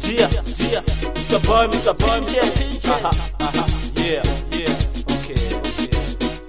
Zia, Zia, Mr. Boy, Mr. Pinches. Aha, aha, yeah, yeah, okay, okay.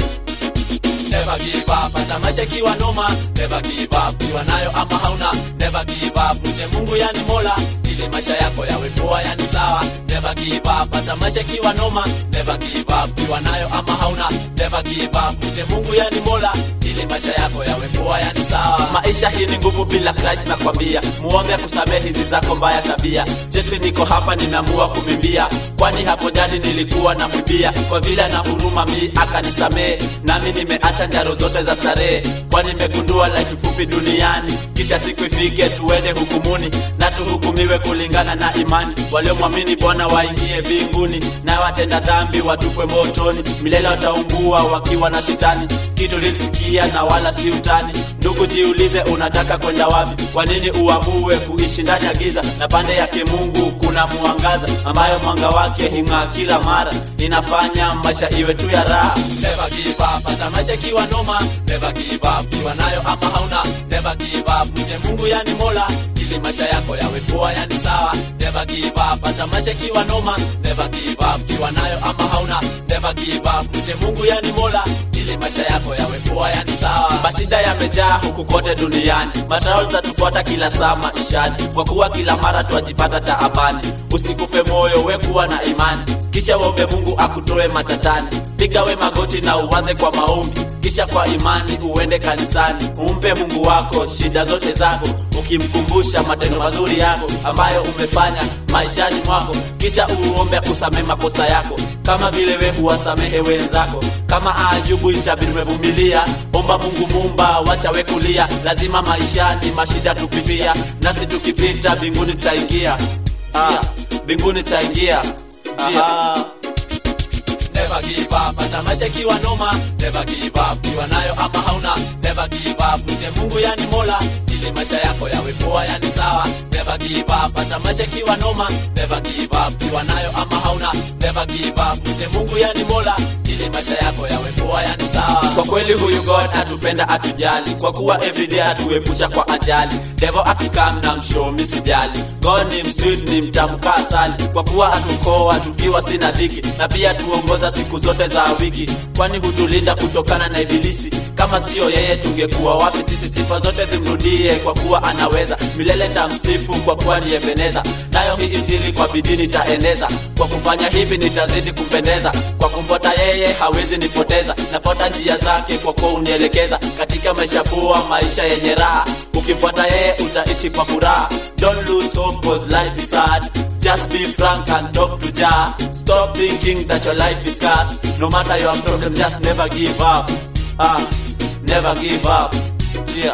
Never give up, hata maisha ikiwa noma. Never give up, kiwa nayo ama hauna. Never give up, mche Mungu yani Mola, ili maisha yako yawe poa yani sawa. Never give up, hata maisha ikiwa noma. Never give up, kiwa nayo ama hauna. Never give up, mche Mungu yani Mola, ili maisha yako yawe poa yani sawa. Maisha hii ni ngumu bila Christ nakwambia, muombe akusamehe hizi zako mbaya tabia. Jesu niko hapa nimeamua kubimbia, kwani hapo jani nilikuwa namwibia, kwa vile na huruma mi akanisamehe, nami nimeacha njaro zote za starehe, kwani nimegundua life fupi duniani, kisha siku ifike tuende hukumuni na tuhukumiwe kulingana na imani. Waliomwamini Bwana waingie mbinguni, na watenda dhambi watupwe motoni, milele wataungua wakiwa na shetani. Kitu lilisikia na wala si utani. Ndugu, jiulize unataka kwenda wapi? Kwa nini uamue kuishi ndani ya giza, na pande yake Mungu kuna mwangaza, ambayo mwanga wake hung'aa kila mara, inafanya maisha iwe tu ya raha. Never give up, hata maisha ikiwa noma. Never give up, kiwa nayo ama hauna. Never give up, mche Mungu yani Mola, ili maisha yako yawe poa yani sawa. Never give up, hata maisha ikiwa noma. Never give up, kiwa nayo ama hauna. Never give up, mche Mungu yani Mola, ili maisha yako yawe poa yani sawa. Mashida yamejaa huku kote duniani, matarao zatufuata kila saa maishani, kwa kuwa kila mara twajipata taabani. Usikufe moyo, we kuwa na imani, kisha uombe Mungu akutoe matatani. Piga we magoti na uanze kwa maombi, kisha kwa imani uende kanisani, umpe Mungu wako shida zote zako, ukimkumbusha matendo mazuri yako ambayo umefanya maishani mwako, kisha uombe akusamehe makosa yako kama vile we huwasamehe wenzako. Kama Ayubu itabidi umevumilia, omba Mungu Muumba, wacha we kulia. Lazima maishani mashida tupitia, nasi tukipita mbinguni taingia, ah, mbinguni taingia. Aha. Never give up, hata maisha ikiwa noma. Never give up, kiwa nayo ama hauna. Never give up, mche Mungu yani Mola, ili maisha yako yawe poa yani sawa. Never give up, hata maisha ikiwa noma. Never give up, kiwa nayo ama hauna. Never give up, mche Mungu yani Mola, ili maisha yako yawe poa yani sawa. Kwa kweli huyu God atupenda atujali, kwa kuwa everyday atuepusha kwa ajali. Devil akikam na mshow sijali. God ni msweet, ni mtamu kaa asali, kwa kuwa atukoa tukiwa sina dhiki, na pia tuongoza siku zote za wiki, kwani hutulinda kutokana na ibilisi. Kama siyo yeye tungekuwa wapi sisi? Sifa zote zimrudie, kwa kuwa anaweza. Milele tamsifu, kwa kuwa ni Ebeneza. Nayo hii injili kwa bidii nitaeneza, kwa kufanya hivi nitazidi kumpendeza. Kwa kumfuata yeye hawezi nipoteza, nafuata njia zake kwa kuwa unielekeza katika maisha poa, maisha yenye raha. Ukimfuata yeye utaishi kwa furaha. Don't lose hope cause life is hard. Just be frank and talk to Jah. Stop thinking that your life is cursed. No matter your problem, just never give up. Ah, never give up. Yeah.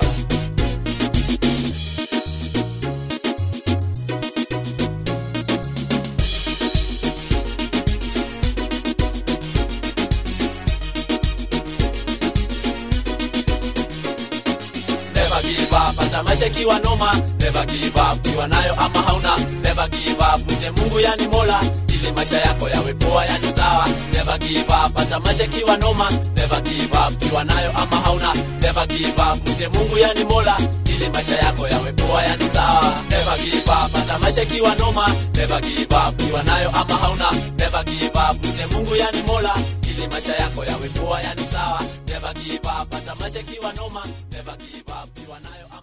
Never give up, hata maisha ikiwa noma. Never give up, kiwa nayo ama hauna. Never give up, mche Mungu yani Mola, ili maisha yako yawe poa yani sawa. Never give up, hata maisha ikiwa noma. Never give up, kiwa nayo ama hauna. Never give up, mche Mungu yani Mola, ili maisha yako yawe poa yani sawa. Never give up, hata maisha ikiwa noma. Never give up, kiwa nayo ama hauna. Never give up, mche Mungu yani Mola, ili maisha yako yawe poa yani sawa. Never give up, hata maisha ikiwa noma. Never give up, kiwa nayo